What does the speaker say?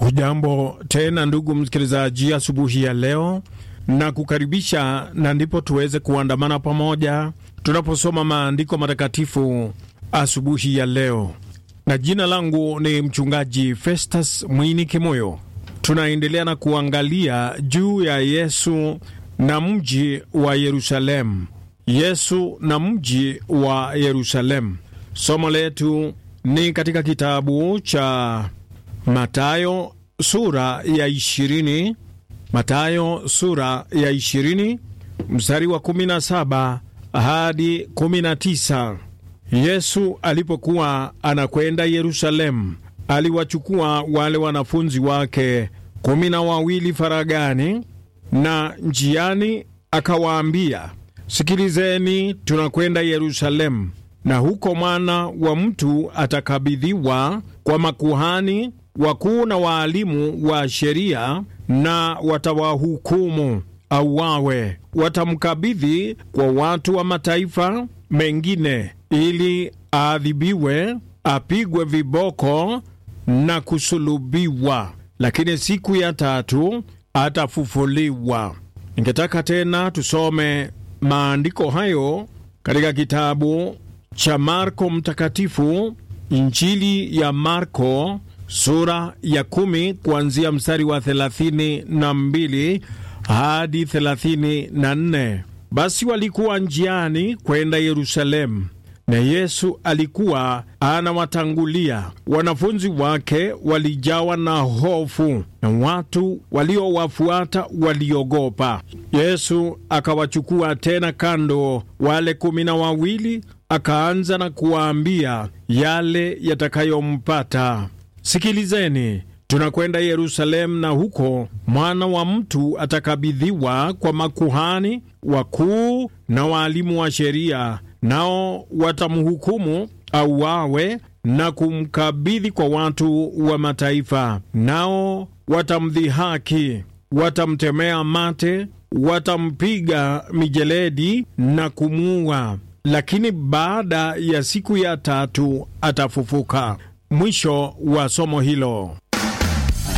Hujambo tena ndugu msikilizaji, asubuhi ya leo na kukaribisha, na ndipo tuweze kuandamana pamoja tunaposoma maandiko matakatifu asubuhi ya leo, na jina langu ni mchungaji Festus Mwini Kimoyo. Tunaendelea na kuangalia juu ya Yesu na mji wa Yerusalemu. Yesu na mji wa Yerusalemu. Somo letu ni katika kitabu cha Matayo sura ya ishirini. Matayo sura ya ishirini mstari wa kumi na saba hadi kumi na tisa. Yesu alipokuwa anakwenda Yerusalemu, aliwachukua wale wanafunzi wake kumi na wawili faragani, na njiani akawaambia, Sikilizeni, tunakwenda Yerusalemu, na huko mwana wa mtu atakabidhiwa kwa makuhani wakuu na waalimu wa sheria, na watawahukumu auawe. Watamkabidhi kwa watu wa mataifa mengine, ili aadhibiwe, apigwe viboko na kusulubiwa, lakini siku ya tatu atafufuliwa. Ningetaka tena tusome maandiko hayo katika kitabu cha Marko Mtakatifu, Injili ya Marko sura ya kumi kuanzia mstari wa thelathini na mbili hadi thelathini na nne. Basi walikuwa njiani kwenda Yerusalemu, na Yesu alikuwa anawatangulia. Wanafunzi wake walijawa na hofu, na watu waliowafuata waliogopa. Yesu akawachukua tena kando wale kumi na wawili, akaanza na kuwaambia yale yatakayompata. Sikilizeni, tunakwenda Yerusalemu, na huko mwana wa mtu atakabidhiwa kwa makuhani wakuu na waalimu wa sheria, nao watamhukumu auawe na kumkabidhi kwa watu wa mataifa, nao watamdhihaki, watamtemea mate, watampiga mijeledi na kumuua, lakini baada ya siku ya tatu atafufuka. Mwisho wa somo hilo.